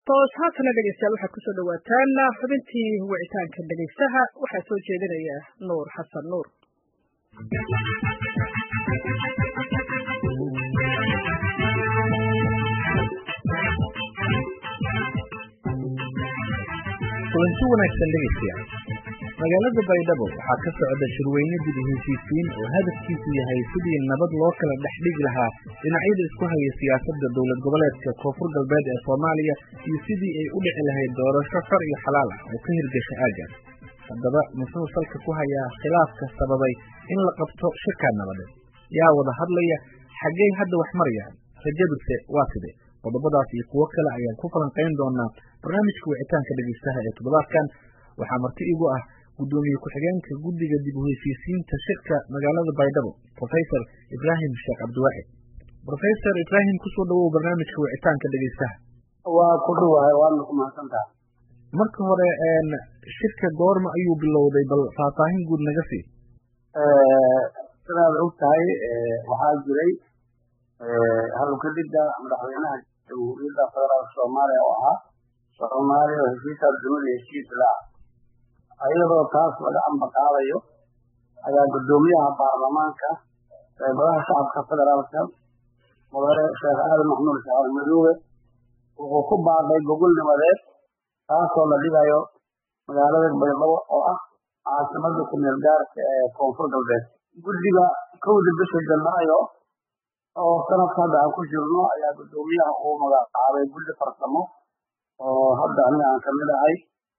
toos haatana dhegeystayaal waxaad kusoo dhawaataan xubintii wicitaanka dhegeystaha waxaa soo jeedinaya nuur xasan nuur kulanti wanaagsan dhegeystayaal magaalada baydhabo waxaa ka socda shirweyne dib u heshiisiin oo hadafkiisu yahay sidii nabad loo kala dhex dhigi lahaa dhinacyada isku haya siyaasadda dowlad goboleedka koonfur galbeed ee soomaaliya iyo sidii ay u dhici lahayd doorasho xor iyo xalaal ah oo ka hirgasha aaggaas haddaba muxuu salka ku hayaa khilaafka sababay in la qabto shirkaa nabadeed yaa wada hadlaya xaggey hadda wax marayaan rajaduse waa sidee qodobadaas iyo kuwo kale ayaan ku falanqayn doonaa barnaamijka wicitaanka dhegeystaha ee toddobaadkan waxaa marti igu ah gudoomiye ku-xigeenka guddiga dib u heshiisiinta shirka magaalada baydhabo professor ibraahim sheekh cabdiwaaxid professor ibraahim kusoo dhawow barnaamijka wicitaanka dhegeystaha waa ku dhawahay waadna ku mahadsantaha marka hore shirka goorma ayuu bilowday bal faahfaahin guud naga sii sidaad og tahay waxaa jiray halukadida madaxweynaha jamhuuriyadda federaalka soomaaliya oo ahaa soomaaliya oo heshiisaas dunida heshiis la iyadoo taas laga ambaqaadayo ayaa guddoomiyaha baarlamaanka golaha shacabka federaalka mudane sheekh aadan maxmuud shacab madoobe wuxuu ku baaqay gogol nimadeed taasoo la dhigayo magaalada baydhabo oo ah caasimada kumeel gaarka ee koonfur galbeed guddiga kowda bisha janaayo oo sanadka hadda aan ku jirno ayaa guddoomiyaha uu magacaabay guddi farsamo oo hadda aniga aan kamid ahay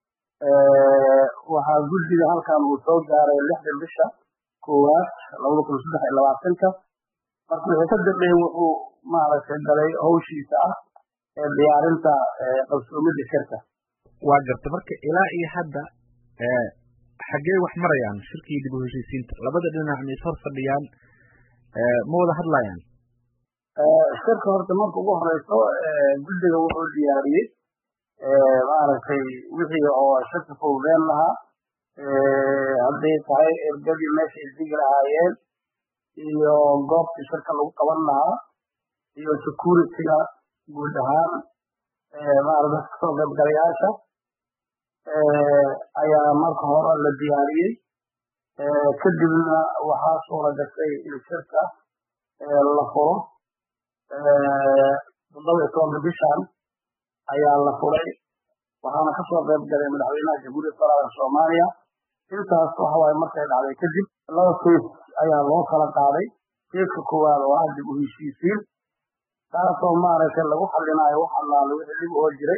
waxaa guddiga halkan uu soo gaaray lixda bisha koowaad labada kun saddex iyo labaatanka marka wixii ka dambeeyey wuxuu maaragtay galay hawshiisa ah ee diyaarinta qabsoomida shirka waa garta marka ilaa iyo hadda xaggee wax marayaan shirkii dib u heshiisiinta labada dhinac ma is hor fadhiyaan ma wada hadlayaan shirka horta marka ugu horeyso guddiga wuxuu diyaariyey maaragtay wixii oo shirka fowdeen lahaa hadday tahay ergadii meeshay digi lahaayeen iyo goobtii shirka lagu qaban lahaa iyo security-ga guud ahaan maarata kasoo qaybgalayaasha ayaa marka hore la diyaariyey kadibna waxaa suura gashay in shirka la furo toddoba iyo tobanka bishan ayaa la furay waxaana kasoo qayb galay madaxweynaha jamhuuriyadda federaalka soomaaliya intaas waxa waaye markay dhacday kadib laba keis ayaa loo kala qaaday keiska koowaad oo ah dib u heshiisiin taasoo maaragtay lagu xalinaayo wax allaale wixii dhib oo jiray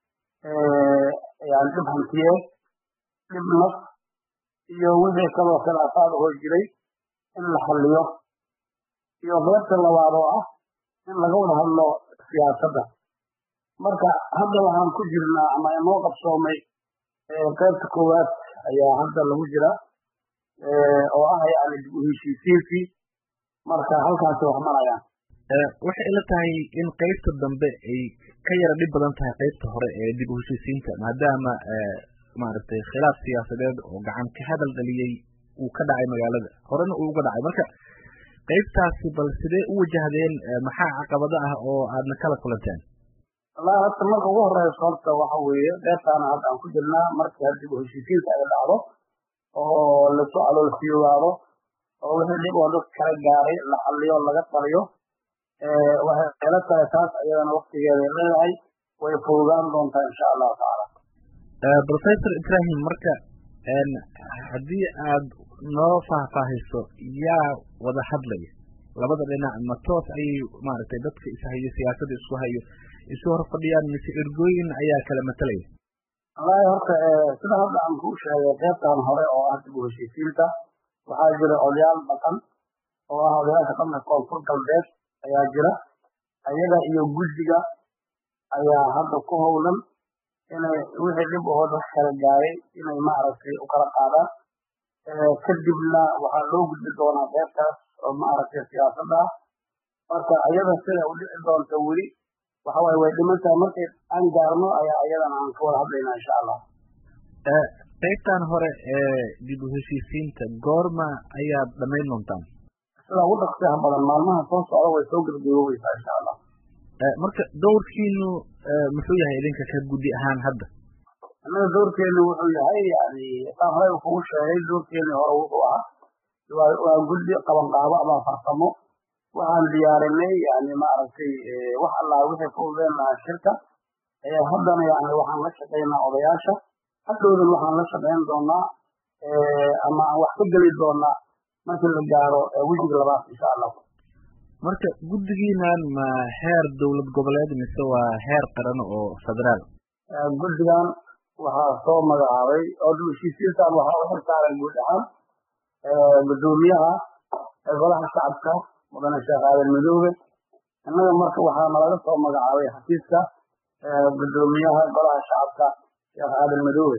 yani dhib hantiyeed dhib naf iyo wixii kaloo khilaafaad oo jiray in la xaliyo iyo qaybta labaad oo ah in laga wada hadlo siyaasadda marka hadda waxaan ku jirnaa ama inoo qabsoomay qaybta koowaad ayaa hadda lagu jira oo ah yani dib u heshiisiinkii marka halkaasi wax marayaan waxay ila tahay in qaybta dambe ay ka yara dhib badan tahay qaybta hore ee dib u heshiisiinta maadaama maaragtay khilaaf siyaasadeed oo gacan ka hadal dhaliyey uu ka dhacay magaalada horena uu uga dhacay marka qaybtaasi bal sidee u wajahdeen maxaa caqabado ah oo aadna kala kulanteen wallahi horta marka ugu horeyso horta waxa weeye qaybtaana hadda aan ku jirnaa markii dib u heshiisiinta ay dhacdo oo lasu caloolfiyoogaado oo wixii dhib oo dadka kala gaaray la xaliyo laga taliyo waxay ila tahay taas ayadana waktigeeday leedahay way fududaan doontaa insha allahu tacaala professor ibrahim marka haddii aad noo faahfaahiso yaa wada hadlaya labada dhinac ma toos ayay maaragtay dadka ishayo siyaasadda isku hayo isu hor fadhiyaan mise ergooyin ayaa kala matalaya wallahi horta sida hadda aan kuu sheegay qaybtan hore oo ah dib u heshiisiinta waxaa jira odayaal dhaqan oo ah odayaasha dhanka koonfur galbeed ayaa jira ayaga iyo guddiga ayaa hadda ku howlan inay wixii dhib oo dadka kala gaaray inay maaragtay u kala qaadaan kadibna waxaa loo gudbi doonaa qaybtaas oo maaragtay siyaasadda ah marka ayada sida u dhici doonta weli waxa waaye way dhiman tahay markay aan gaarno ayaa ayadana aan ka wada hadlaynaa insha allah qaybtan hore ee dib u heshiisiinta goorma ayaad dhamayn doontaan sida ugu dhaqsiyaha badan maalmaha soo socda way soo gebagaboobaysaa insha allah marka dowrkiinu muxuu yahay idinka ka guddi ahaan hadda annaga dowrkeenu wuxuu yahay yani saan horeyba kugu sheegay dowrkeeni hore wuxuu ahaa waa guddi qabanqaabo ama farsamo waxaan diyaarinay yani maaragtay wax allaa wixii fududeen lahaa shirka haddana yani waxaan la shaqaynaa odayaasha hadhowdan waxaan la shaqayn doonaa ama aan wax ka geli doonaa markii la gaaro wejiga labaad insha allah marka guddigiinan ma heer dowlad goboleed mise waa heer qaran oo federaal guddigan waxaa soo magacaabay oo heshiisiintan waxaa u xilsaaran guud ahaan guddoomiyaha golaha shacabka mudane sheekh aadan madoobe innaga marka waxaa nalaga soo magacaabay xafiiska guddoomiyaha golaha shacabka sheekh aadan madoobe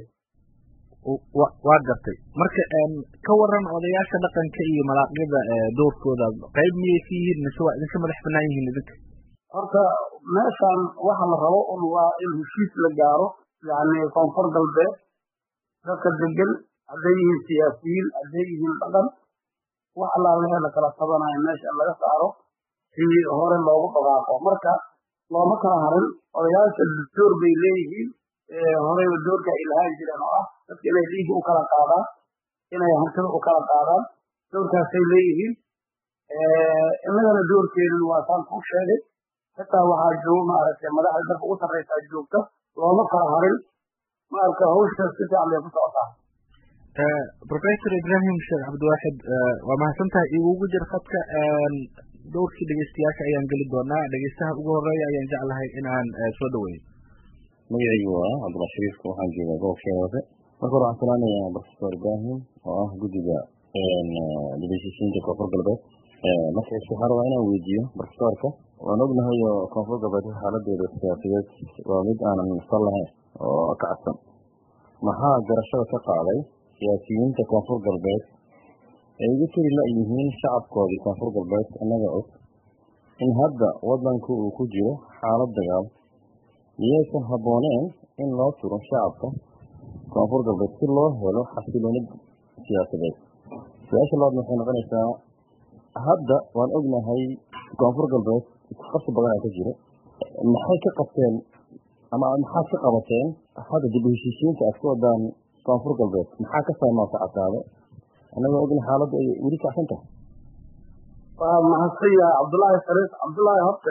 waa gartay marka ka waran odayaasha dhaqanka iyo malaaqyada doorkooda qayb miyay ka yihiin mise waa idinka madax banaan yihiin idinka horta meeshan waxa la rabo un waa in heshiis la gaaro yani koonfur galbeed dadka degan hadday yihiin siyaasiyiin hadday yihiin dhaqan wax allaa wixii la kala tabanayo meesha laga saaro si hore loogu dhaqaaqo marka looma kala harin odayaasha dastuur bay leeyihiin horeyba doorka ay lahaan jireen oo ah dadka inay dhiigga u kala qaadaan inay hantida u kala qaadaan doorkaasay leeyihiin innagana doorkeenin waa saan kuu sheegay xitaa waxaa jooga maaragtay madaxda dalka ugu sarreysaa joogta looma kala harin maarka hawsha si fiican bay ku socotaa professor ibrahim sheekh cabdiwaaxid waa mahadsan tahay igugu jir khadka dowrkii dhegeystayaasha ayaan geli doonaa dhegeystaha ugu horeeya ayaan jeclahay inaan soo dhaweeyo magacaygu waa cabdullah shariifka waxaan joogaa gobolka hoose marka hore waxaan salaamayaa professor ibrahim oo ah guddiga dhegeysiisiinta koonfur galbeed marka waxaan rabaa inaan weydiiyo professorka waan ognahay oo koonfur galbeed xaaladeeda siyaasadeed waa mid aanan sal lahayn oo ka cadsan maxaa garashada ka qaaday siyaasiyiinta koonfur galbeed ay ugu tiri la-yihiin shacabkoodii koonfur galbeed innaga og in hadda wadanku uu ku jiro xaalad dagaal miyaysan habbooneen in loo turo shacabka koonfur galbeed si loo helo xasiloonid siyaasadeed su-aasha labaadna waxay noqonaysaa hadda waan ognahay koonfur galbeed isqabsi badanaa ka jiro maxay ka qabteen ama maxaad ka qabateen hadda dib u heshiisiinta aad ka wadaan koonfur galbeed maxaa ka fahmaa ka caddaado annagoo ogna xaaladda ay weli kacsan tahay waa mahadsan yahay cabdullaahi sariif cabdullaahi horta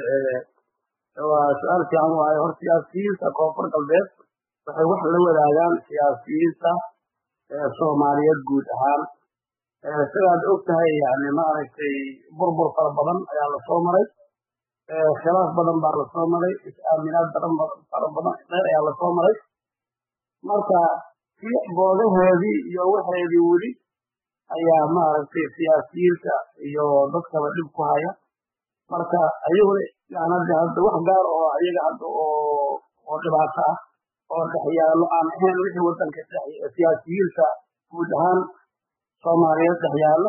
waa su-aal fiican waaye hor siyaasiyiinta koonfur galbeed waxay wax la wadaagaan siyaasiyiinta soomaaliyeed guud ahaan sidaad og tahay yani maaragtay burbur fara badan ayaa lasoo maray khilaaf badan baa lasoo maray is-aaminaad badan fara badan dheer ayaa lasoo maray marka si boodaheedii iyo waxeedii weli ayaa maaragtay siyaasiyiinta iyo dadkaba dhib ku haya marka ayaguna yani hadda hadda wax gaar oo ayaga hadda oo oo dhibaato ah oo dhexyaalo aan ahayn wixii wadanka siyaasiyiinta guud ahaan soomaaliyeed dhexyaalo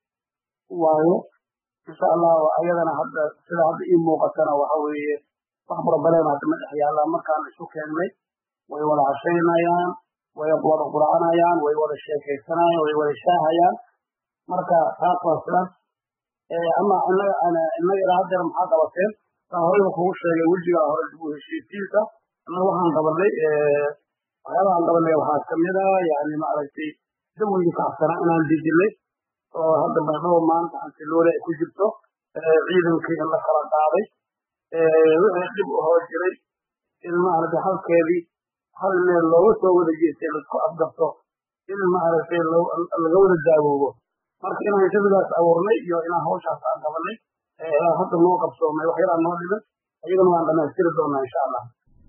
waayo insha allahu ayadana hadda sida hadda ii muuqatana waxa weeye wax barbaleen hadda ma dhexyaalaan markaan isu keennay way wada cashaynayaan way wada qurcanayaan way wada sheekaysanayaan way wada shaahayaan marka taas waa sidaas ama inaga inaga ilaa haddeer maxaa qabateen saa horeyba kugu sheegay wejigaa hore dib u heshiisiinta annaga waxaan qabanay waxyaabahaan qabanay waxaa kamid ah yani maaragtay dawigii kacsanaa inaan dejinay oo hadda baydhabo maanta antiloole ay ku jirto ciidankii in la kala qaaday wixii dhib u hoo jiray in maaragtay halkeedii hal meel looga soo wada jeestay laisku afgarto in maaragtay laga wada daawoobo marka inaan jabigaas abuurnay iyo inaan hawshaas aan qabanay ilaa hadda noo qabsoomay wax yaraa noo dhiman ayagana waan dhamaystiri doonaa insha allah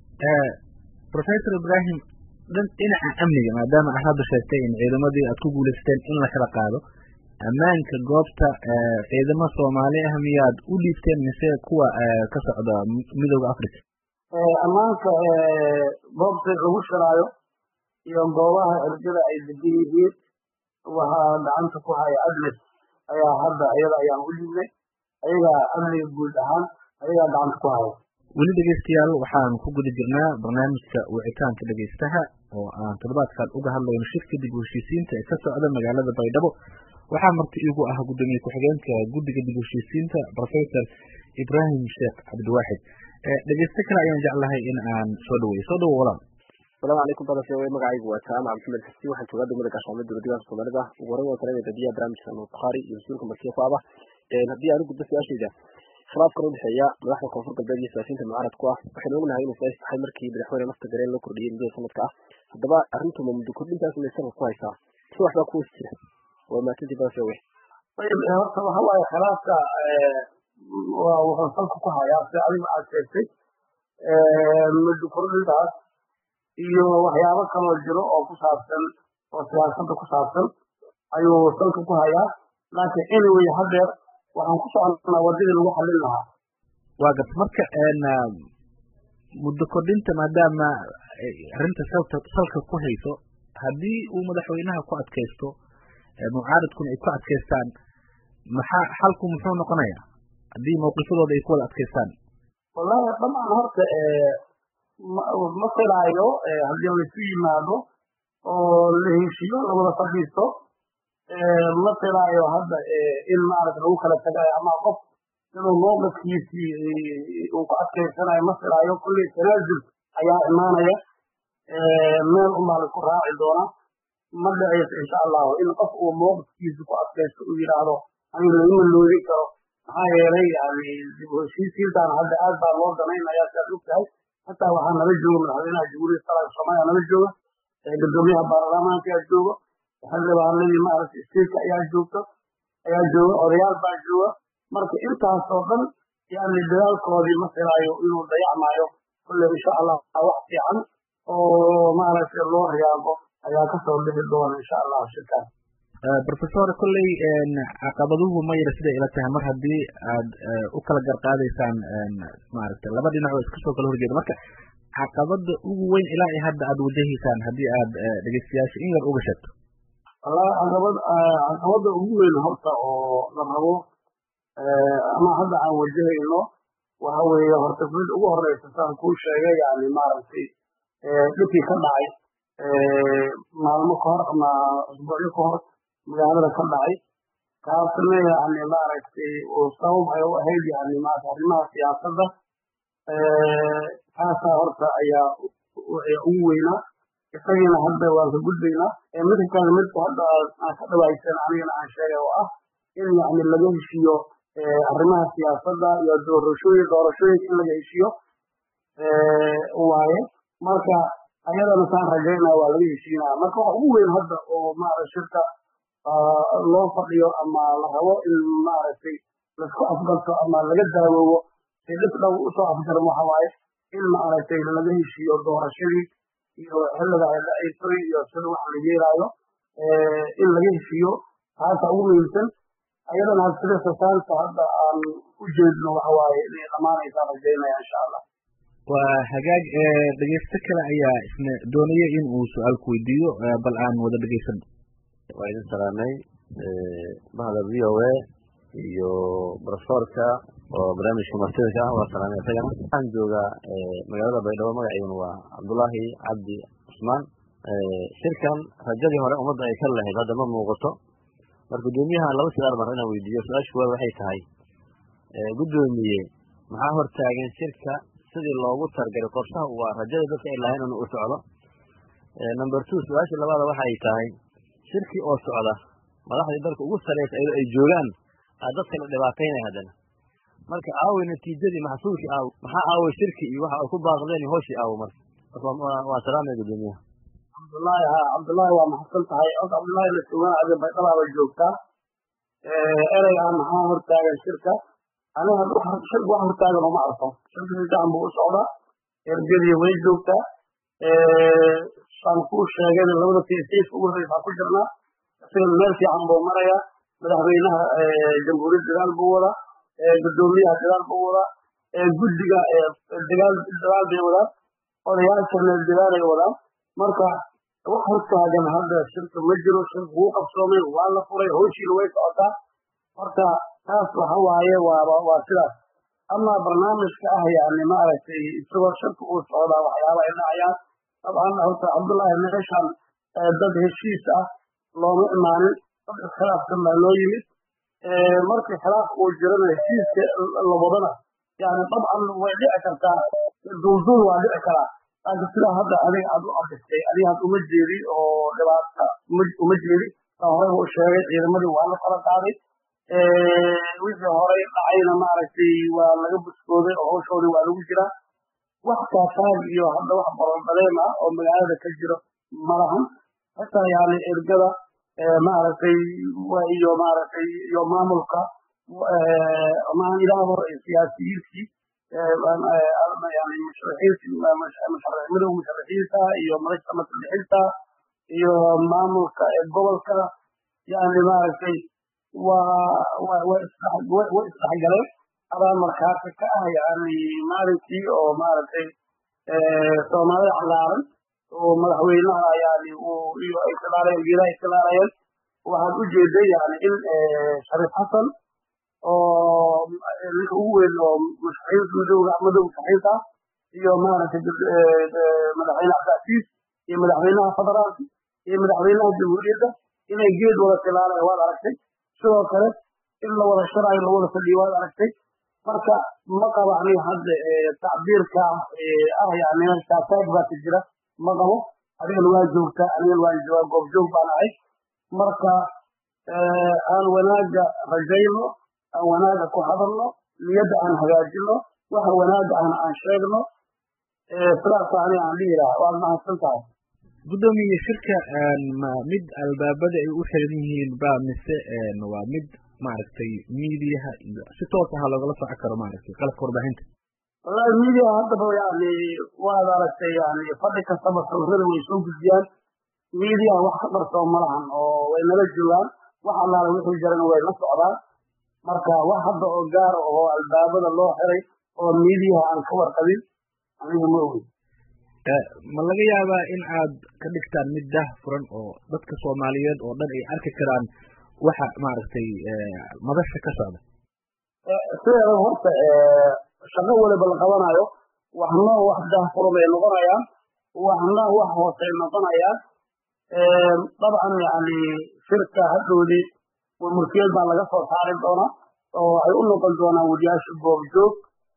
professor ibrahim dhinaca amniga maadaama aad hadda sheegtay in ciidamadii aad ku guulaysteen in la kala qaado ammaanka goobta ciidamo soomaali ah miyaad u dhiibteen mise kuwa ka socda midooda africa ammaanka goobta lagu shiraayo iyo goobaha erjada ay degan yihiin waxaa gacanta ku haya adnes ayaa hadda iyada ayaan u dhiibnay ayagaa amniga guud ahaan ayagaa gacanta ku haya weli dhegeystayaal waxaan ku guda jirnaa barnaamijka wicitaanka dhegeystaha oo aan toddobaadkan uga hadlayno shirka dib u heshiisiinta ee ka socda magaalada baydhabo waxaa marti iigu ah gudoomiye ku-xigeenka guddiga dib u heshiisiinta professor ibrahim sheekh cabdiwaaxid dhegeyste kale ayaan jeclahay in aan soo dhaweeyo soo dhawo walaal asalaamu calaykum badase wey magacaygu waa jaamac maxamed xasi waxaan joogaa degmada gaashaamo dowladdeegaanka soomaalida ugu horreyn waan salaamaya dadiyaha barnaamijka nuur bukhaari iyo mas-uulka martiya ku aba haddii aan u gudbo su-aashayda khilaafkan udhexeeya madaxda koonfur galbeed iyo siyaasiyiinta mucaaradku ah waxaynu ognahay inuu siyaasi tahay markii madaxweyne lafta gareen loo kordhiyey muddada sanadka ah haddaba arrintu ma muddo kordhintaas may salka ku haysaa si waxbaa ku hoos jira waa maasantii badase wey horta waxa waaye khilaafka waa wuxuu salka ku hayaa si adigu aad sheegtay muddo kordhintaas iyo waxyaabo kaloo jiro oo ku saabsan oo siyaasadda ku saabsan ayuu salka ku hayaa laakiin anyway hadeer waxaan ku soconaa wadadii lagu xallin lahaa waa garta marka muddo kordhinta maadaama arrinta salka salka ku hayso haddii uu madaxweynaha ku adkaysto mucaaradkuna ay ku adkaystaan maxaa xalku muxuu noqonayaa haddii mawqifadooda ay ku wada adkaystaan wallahi dhamaan horta ma filaayo haddii laisu yimaado oo la heshiyo lawada fadhiisto ma filaayo hadda in maarata lagu kala tagayo ama qof inuu mowqifkiisii uu ku adkaysanayo ma filaayo kulley tanaazul ayaa imaanaya meel unbaa laisku raaci doona ma dhicayso insha allahu in qof uu mowqifkiisa ku adkaysto uu yidhaahdo aniga laguma loodi karo maxaa yeelay yani dib u heshiisiintan hadda aad baa loo danaynaya siaad og tahay hataa waxaa nala jooga madaxweynaha jamhuuriyadda federaalka soomaaliya nala jooga gudoomiyaha baarlamaanka ayaa jooga xildhibaanadii maaragtay isteedka ayaa joogta ayaa jooga odayaal baa jooga marka intaas oo dhan yani dadaalkoodii ma filaayo inuu dayacmaayo kulle insha allah wax fiican oo maaragtay loo riyaaqo ayaa kasoo bixi doona insha allah shirkaas professor kolley caqabaduhu ma yara siday ila tahay mar haddii aad u kala garqaadaysaan maaragtay laba dhinac oo iska soo kala horjeeda marka caqabada ugu weyn ilaa iyo hadda aad wajahaysaan haddii aad dhegeystayaasha in yar uga sheegto wallahi caqabad caqabada ugu weyn horta oo la rabo ama hadda aan wajahayno waxa weeye horta mid ugu horeysa saan kuu sheegay yani maaragtay dhibkii ka dhacay maalmo ka hor ama usbuucyo ka hor magaalada ka dhacay kaasna yani maaragtay uu sabab ay u ahayd yani maarata arrimaha siyaasadda kaasaa horta ayaa ugu weynaa isagiina hadda waan ka gudbaynaa midka kale midka hadda aan ka dhawaysan anigana aan sheegay oo ah in yani laga heshiiyo arrimaha siyaasadda iyo doorashooyin doorashooyinka in laga heshiiyo waaye marka ayadana saan rajaynaya waa laga heshiinaya marka waxa ugu weyn hadda oo maarata shirka loo fadhiyo ama la rabo in maaragtay laisku afgalto ama laga daawoobo si dhib dhow usoo afgaran waxa waaye in maaragtay laga heshiiyo doorashadii iyo xilliga ay dhacaysoy iyo sida waxa la yeelaayo in laga heshiiyo taasa ugu muhiimsan ayadana sida sasaanta hadda aan u jeedno waxa waaye inay dhamaanaysaa rajaynaya insha allah waa hagaag dhegeysto kale ayaa isna doonaya in uu su-aal ku weydiiyo bal aan wada dhegeysano waa idin salaamay bahda v o a iyo profesorka oo barnaamijka martida ka ah waa salaamay isagana waxaan joogaa magaalada baydhabo magaciiduna waa cabdullaahi cabdi cusmaan shirkan rajadii hore ummadda ay ka lahayd hadda ma muuqato marka guddoomiyaha laba su-aal baan inaan weydiiyo su-aasha kuwaad waxay tahay guddoomiye maxaa hortaagan shirka sidii loogu targalay qorshaha waa rajada dadka ay lahayn inuu u socdo number two su-aasha labaada waxa ay tahay shirkii oo socda madaxdii dalka ugu sareysa iyadoo ay joogaan aa dadka la dhibaataynaya haddana marka aaway natiijadii maxsuulkii aaw maxaa aaway shirki iyo waxa ay ku baaqdeen iyo hooshii aawo marka waa salaamaya guddoomiyaha cabdullaahi ha cabdullaahi waa maxadsan tahay og cabdullaahi la joogaan adi baydhalaaba joogtaa ereygaa maxaa hortaagan shirka aniga shirka wax hortaagan uma arko shirka si fiican buu u socdaa ergadii way joogtaa saan kuu sheegayna labada tesiiska ugu horreysa ku jirnaa isaga meel fiican buu marayaa madaxweynaha jamhuuriyadda dagaal buu wadaa guddoomiyaha dagaal buu wadaa guddiga dagaal dagaal bay wadaan odayaashana dagaalay wadaan marka wax hortaagan hadda shirka ma jiro shirka wuu qabsoomay waa la furay howshiina way socotaa horta taas waxa waaye waaba waa sidaas ama barnaamijka ah yani maaragtay isagoo shirka uu socdaa waxyaaba ay dhacayaan dabcan horta cabdullaahi meeshan dad heshiis ah looma imaanin dad iskhilaafsan baa loo yimid markii khilaafka uu jirana heshiiska la wadana yani dabcan way dhici kartaa duulduul waa dhici karaa laakiin sidaa hadda adiga aad u abistay adiga had uma jeedi oo dhibaata uma jeedi saa horeyba u sheegay ciidamadii waa la kala qaaday wixii horey dhacayna maaragtay waa laga buskooday oo hawshoodii waa lagu jiraa wax kaasaag iyo hadda wax barobaleem ah oo magaalada ka jiro malahan hataa yani ergada maaragtay iyo maaragtay iyo maamulka maan ilaahdo siyaasiyiintii yani musharixiinta midowga musharixiinta iyo madasha maslixinta iyo maamulka gobolka yani maaragtay waa way isdhexgaleen adaa markaati ka ah yani maalinkii oo maaragtay soomaalida callaaran oo madaxweynaha yani iyo ay tilaalayeen geedaha ay tilaalayeen waxaad u jeeday yani in shariif xasan oo ninka ugu weyn oo musharixiinta midowga midowga musharixiinta iyo maaragtay madaxweyne cabdicasiis iyo madaxweynaha federaalka iyo madaxweynaha jamhuuriyadda inay geed wada tilaalayan waad aragtay sidoo kale in la wada sharaayo la wada fadhiyo waad aragtay marka ma qabo aniga hadda tacbiirka ah yani kaasaag baa ka jira ma qabo adigana waa joogtaa anigana waan joogaa goobjoog baan ahay marka aan wanaaga rajayno aan wanaaga ku hadalno niyadda aan hagaajino waxa wanaaga ahna aan sheegno sidaas aniga aan dhihi lahaa waad mahadsan tahay guddoomiye shirka ma mid albaabada ay u xiran yihiin ba mise waa mid maaragtay miidiyaha iyo si toos aha loogala soco karo maaragtay qalabka warbaahinta wallahi miidiyaha haddaba yani waad aragtay yani fadhi kastaba sawirada way soo gudbiyaan miidiyaha wax ka qarsoon malahan oo way nala joogaan wax allaala wixii jirana way la socdaan marka wax hadda oo gaar oo albaabada loo xiray oo miidiyaha aan ka warqabin aniga ma ogin ma laga yaabaa in aad ka dhigtaan mid dah furan oo dadka soomaaliyeed oo dhan ay arki karaan waxa maaragtay madasha ka socda sideeda horta shaqo waliba la qabanayo waxna wax dah furan bay noqonayaan waxna wax hoosay noqonayaan dabcan yani shirka hadhoodii mulkiyad baa laga soo saari doonaa oo waxay u noqon doonaan wariyaasha goobjoog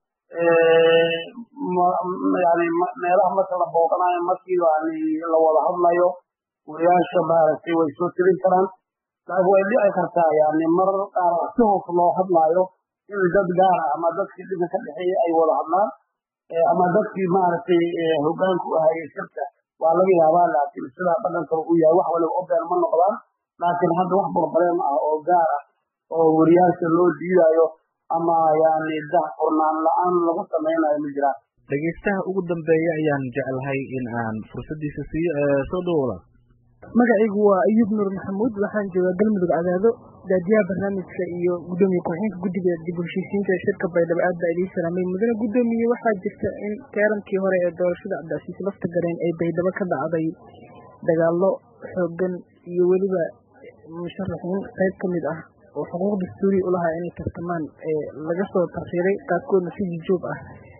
yani meelaha marka la booqanayo markii yani la wada hadlayo wariyaasha maaragtay way soo tirin karaan laakiin way dhici kartaa yani marar qaar si hoos loo hadlaayo in dad gaar ah ama dadkii dhibka ka dhexeeyey ay wada hadlaan ama dadkii maaragtay hogaanku ahayey shirka waa laga yaabaa laakiin sidaa dhaqankaba u yahay wax waliba obeen ma noqdaan laakiin hadda wax barbareem ah oo gaar ah oo wariyaasha loo diidayo ama yani dah furnaan la-aan lagu samaynayo ma jiraan dhegaystaha ugu dambeeya ayaan jeclahay in aan fursadiisa siiyo soo dhawoola magacaygu waa ayuub nuur maxamuud waxaan joogaa galmudug cadaado daadiyaha barnaamijka iyo guddoomiye ku-xigeenka guddiga dib u heshiisiinta ee shirka baydhabo aad baa idiin salaamay mudane guddoomiye waxaa jirta in teerankii hore ee doorashada cabdicasiis lafta gareen ay baydhabo ka dhacday dagaallo xoogan iyo weliba musharaxiin qayb ka mid ah oo xuquuq dastuuri u lahaa inay tartamaan laga soo tarxiiray qaarkoodna si jijoog ah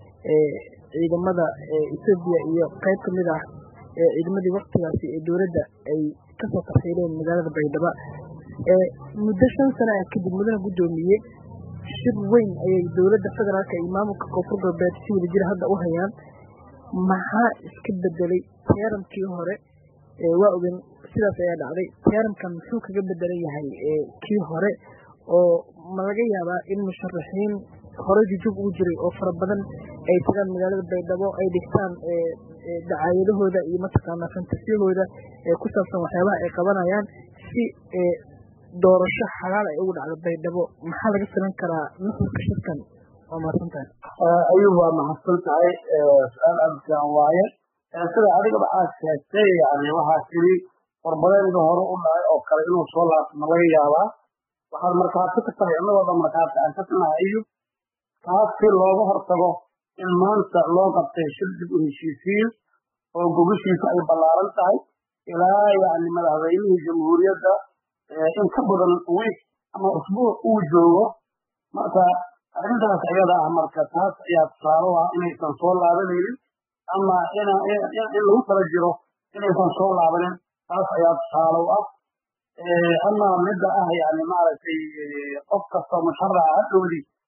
ciidamada etoobiya iyo qayb ka mid ah ciidamadii waktigaasi ee dowladda ay kasoo tarxiireen magaalada baydhabo muddo shan sana ah kadib mudane guddoomiye shir weyn ayay dowladda federaalka iyo maamulka koonfur galbeed si wada jira hadda u hayaan maxaa iska bedelay teerankii hore waa ogen sidaas ayaa dhacday teeramkan muxuu kaga bedelan yahay kii hore oo ma laga yaabaa in musharaxiin horey jujub ugu jiray oo fara badan ay tagaan magaalada baydhabo ay dhigtaan dacaayadahooda iyo mataqaanaa fantasiyahooda ee ku saabsan waxyaabaha ay qabanayaan si doorasho xalaal ay ugu dhacdo baydhabo maxaa laga filan karaa nuxurka shirkan waa mahadsan tahay ayuub waa mahadsan tahay su-aal aada fiican waaye sida adigaba aad sheegtay yani waxaa tiri warbadeynka hore u dhacay oo kale inuu soo laabtama laga yaabaa waxaad markaati ka tahay innagoo dhan markaati aan ka tinahay ayuub taas si looga hortago in maanta loo qabtay shir dib u heshiisiin oo gogashiisa ay ballaaran tahay ilaa yani madaxweynihii jamhuuriyadda in ka badan wiik ama usbuuc uu joogo marka arrintaas ayada ah marka taas ayaa tusaale ah inaysan soo laabanaynin ama in lagu kala jiro inaysan soo laabanin taas ayaa tusaale u ah ama midda ah yani maaragtay qof kasta musharaca hadhowdii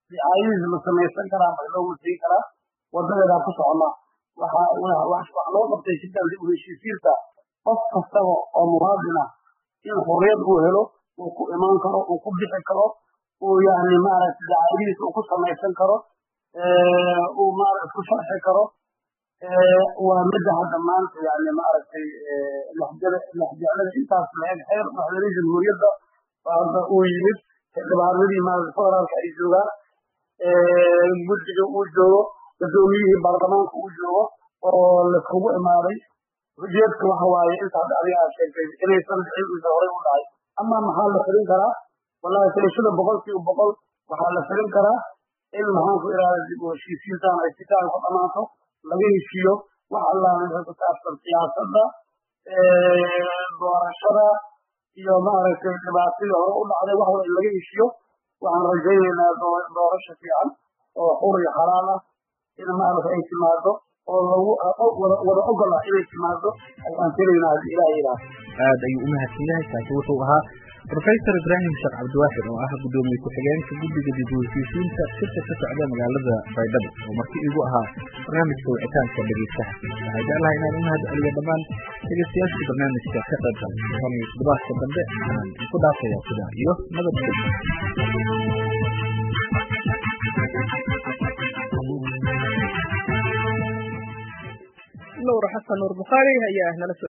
dicaayadiis ma samaysan karaa ma loo masiin karaa wadadeedaa ku socona waxa wax loo qabtay shirkan dib u heshiisiinta qof kastaba oo muwaadin ah in xurriyad uu helo uu ku imaan karo uu ku bixi karo uu yani maaragtay dacaayadiisa uu ku samaysan karo uu maaragtay ku sharxi karo waa midda hadda maanta yani maaragtay lexjeclada intaas la-eg xeer madaxweyne jamhuuriyadda hadda uu yimid xildhibaanadii maaragtay federaalka ay joogaan guddiga uu joogo gudoomiyihii baarlamaanka uu joogo oo laiskugu imaaday ujeedka waxa waaye inta hadda adiga aad sheegtay inaysan dhicin isa horey u dhacay ama maxaa la filin karaa wallahi tirashada boqolkiiba boqol waxaa la filin karaa in maxaan ku ihahda dib u heshiisiintan ay sitaan ku dhamaato laga heshiiyo wax allaala wixii ku saabsan siyaasadda doorashada iyo maaragtay dhibaatadii hore u dhacday wax wal in laga heshiiyo waxaan rajaynaynaa doorasho fiican oo xur iyo xalaal ah in maaragtay ay timaado oo lagu wada ogola inay timaado ayaan filaynaa hadii ilaah ilaah aad ayuu u mahadsan yahay kaasi wuxuu ahaa professor ibraahim sheekh cabdiwaaxid oo ah gudoomiye ku-xigeenka guddiga dib u heshiisiinta shirka ka socda magaalada baydhabo oo marti igu ahaa barnaamijka wicitaanka dhegeystaha waxaa jeclahay inaan u mahad celiyo dhammaan dhegeystayaashii barnaamijka ka qayb galay tan iyo toddobaadka dambe waxaan ku dhaafaya sidaa iyo nabadgelyo nuur xasan nuur bukhaari ayaa nala